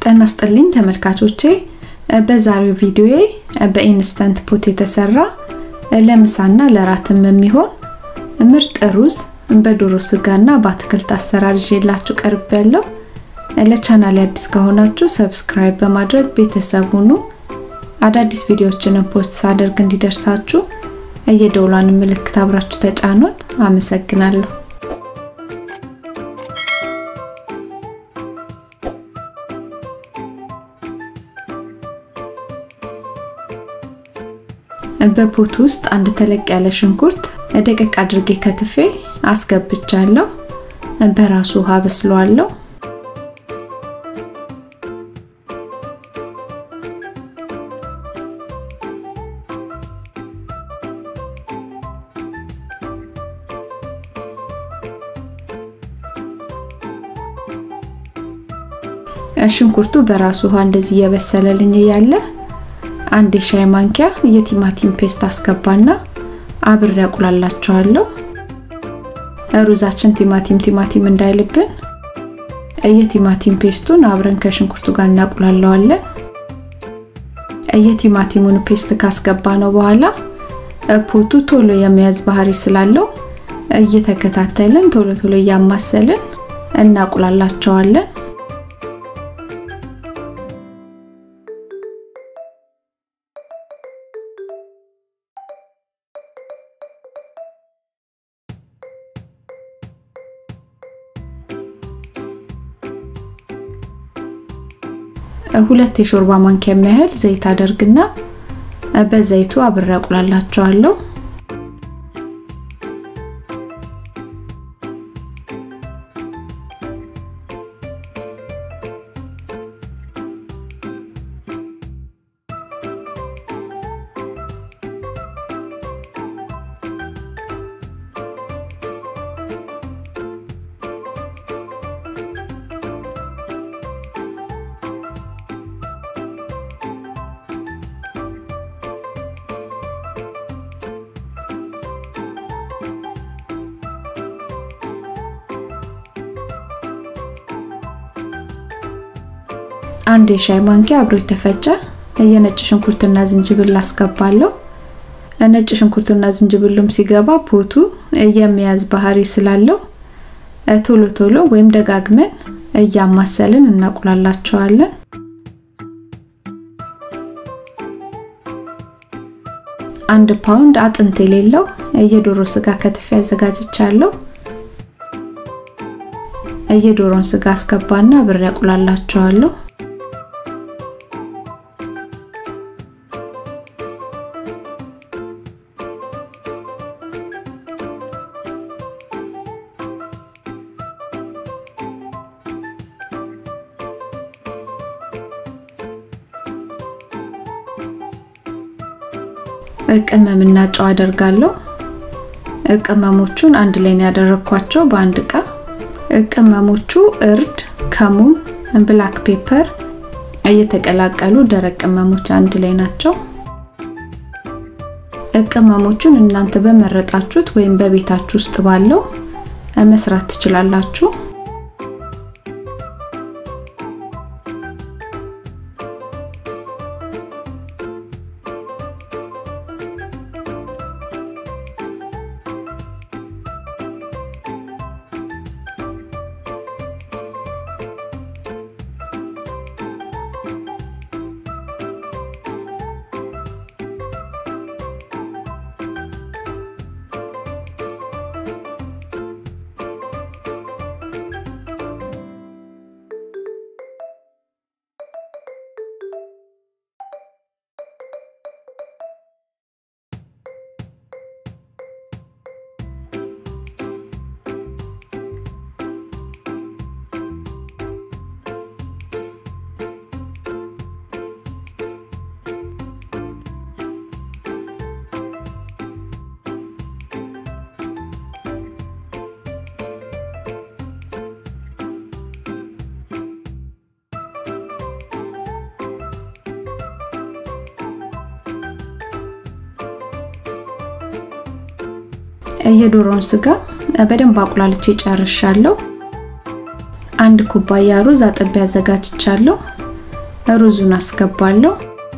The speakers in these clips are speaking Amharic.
ጤና ይስጥልኝ ተመልካቾቼ በዛሬው ቪዲዮዬ በኢንስተንት ፖት የተሰራ ለምሳና ለራትም የሚሆን ምርጥ ሩዝ በዶሮ ስጋና በአትክልት አሰራር ይዤላችሁ ቀርብ ያለው ለቻናል አዲስ ከሆናችሁ ሰብስክራይብ በማድረግ ቤተሰብ ሁኑ አዳዲስ ቪዲዮዎችንን ፖስት ሳደርግ እንዲደርሳችሁ የደውሏን ምልክት አብራችሁ ተጫኗት አመሰግናለሁ በፖት ውስጥ አንድ ተለቅ ያለ ሽንኩርት ደቀቅ አድርጌ ከትፌ አስገብቻለሁ። በራሱ ውሃ በስለዋለሁ። ሽንኩርቱ በራሱ ውሃ እንደዚህ እየበሰለልኝ እያለ አንድ የሻይ ማንኪያ የቲማቲም ፔስት አስገባና አብሬ አቁላላቸዋለሁ። ሩዛችን ቲማቲም ቲማቲም እንዳይልብን የቲማቲም ፔስቱን አብረን ከሽንኩርቱ ጋር እናቁላለዋለን። የቲማቲሙን ፔስት ካስገባ ነው በኋላ ፖቱ ቶሎ የመያዝ ባህሪ ስላለው እየተከታተልን ቶሎ ቶሎ እያማሰልን እናቁላላቸዋለን። ሁለት የሾርባ ማንኪያ የሚያህል ዘይት አደርግና በዘይቱ አብሬ አቁላላቸዋለሁ። አንድ የሻይ ማንኪያ አብሮ የተፈጨ የነጭ ሽንኩርትና ዝንጅብል አስገባለሁ። ነጭ ሽንኩርቱና ዝንጅብሉም ሲገባ ፖቱ የሚያዝ ባህሪ ስላለው ቶሎ ቶሎ ወይም ደጋግመን እያማሰልን እናቁላላቸዋለን። አንድ ፓውንድ አጥንት የሌለው የዶሮ ስጋ ከትፌ አዘጋጅቻለሁ። የዶሮን ስጋ አስገባና አብሬ አቁላላቸዋለሁ። ቅመምና ጨው አደርጋለሁ። ቅመሞቹን አንድ ላይ ነው ያደረኳቸው በአንድ እቃ። ቅመሞቹ እርድ፣ ከሙን፣ ብላክ ፔፐር እየተቀላቀሉ ደረቅ ቅመሞች አንድ ላይ ናቸው። ቅመሞቹን እናንተ በመረጣችሁት ወይም በቤታችሁ ውስጥ ባለው መስራት ትችላላችሁ። የዶሮውን ስጋ በደንብ አቁላልቼ ጨርሻለሁ። አንድ ኩባያ ሩዝ አጥቤ አዘጋጅቻለሁ። ሩዙን አስገባለሁ።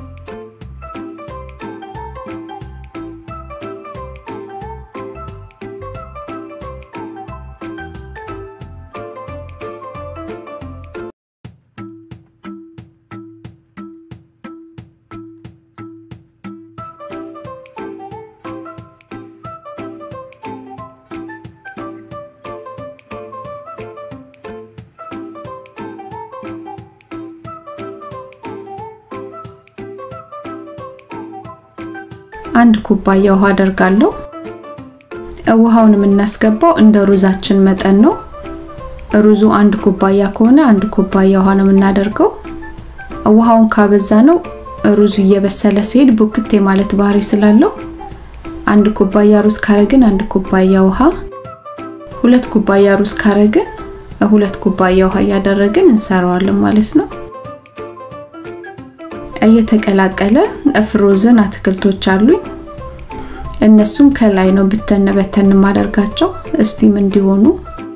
አንድ ኩባያ ውሃ አደርጋለሁ። ውሃውን የምናስገባው እንደ ሩዛችን መጠን ነው። ሩዙ አንድ ኩባያ ከሆነ አንድ ኩባያ ውሃ ነው የምናደርገው። ውሃውን ካበዛ ነው ሩዙ እየበሰለ ሲሄድ ቡክቴ ማለት ባህሪ ስላለው አንድ ኩባያ ሩዝ ካረግን አንድ ኩባያ ውሃ፣ ሁለት ኩባያ ሩዝ ካረግን ሁለት ኩባያ ውሃ እያደረግን እንሰራዋለን ማለት ነው። እየተቀላቀለ ፍሮዝን አትክልቶች አሉኝ። እነሱም ከላይ ነው ብተን በተን ማደርጋቸው እስቲም እንዲሆኑ።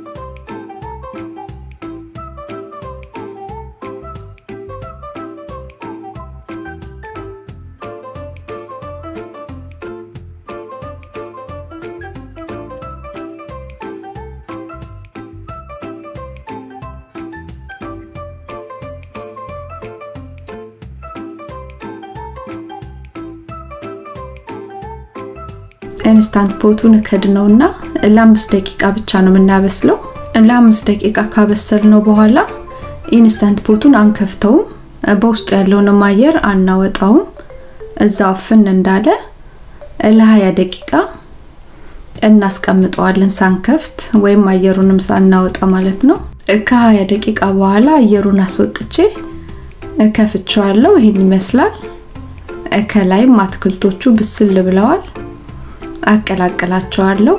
ኢንስታንት ፖቱን ከድነውና ለአምስት ደቂቃ ብቻ ነው የምናበስለው። ለአምስት ደቂቃ ካበሰልነው በኋላ ኢንስታንት ፖቱን አንከፍተውም፣ በውስጡ ያለውንም አየር አናወጣውም። እዛው ፍን እንዳለ ለ20 ደቂቃ እናስቀምጠዋለን ሳንከፍት ወይም አየሩንም ሳናወጣ ማለት ነው። ከ20 ደቂቃ በኋላ አየሩን አስወጥቼ ከፍቼዋለሁ። ይሄን ይመስላል። ከላይም አትክልቶቹ ብስል ብለዋል። አቀላቅላቸዋለሁ።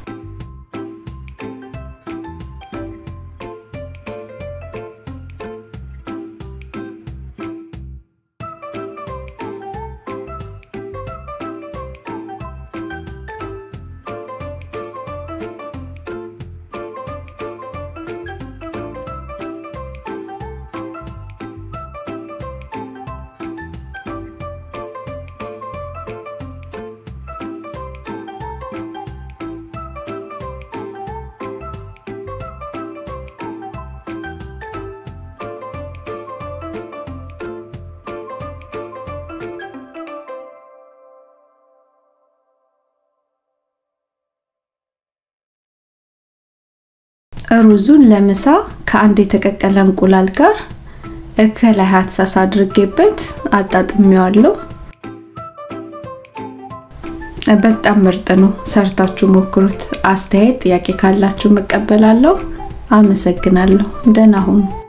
ሩዙን ለምሳ ከአንድ የተቀቀለ እንቁላል ጋር ከላይ ሀትሳስ አድርጌበት አጣጥሜዋለሁ። በጣም ምርጥ ነው። ሰርታችሁ ሞክሩት። አስተያየት፣ ጥያቄ ካላችሁ መቀበላለሁ። አመሰግናለሁ። ደህና ሁኑ።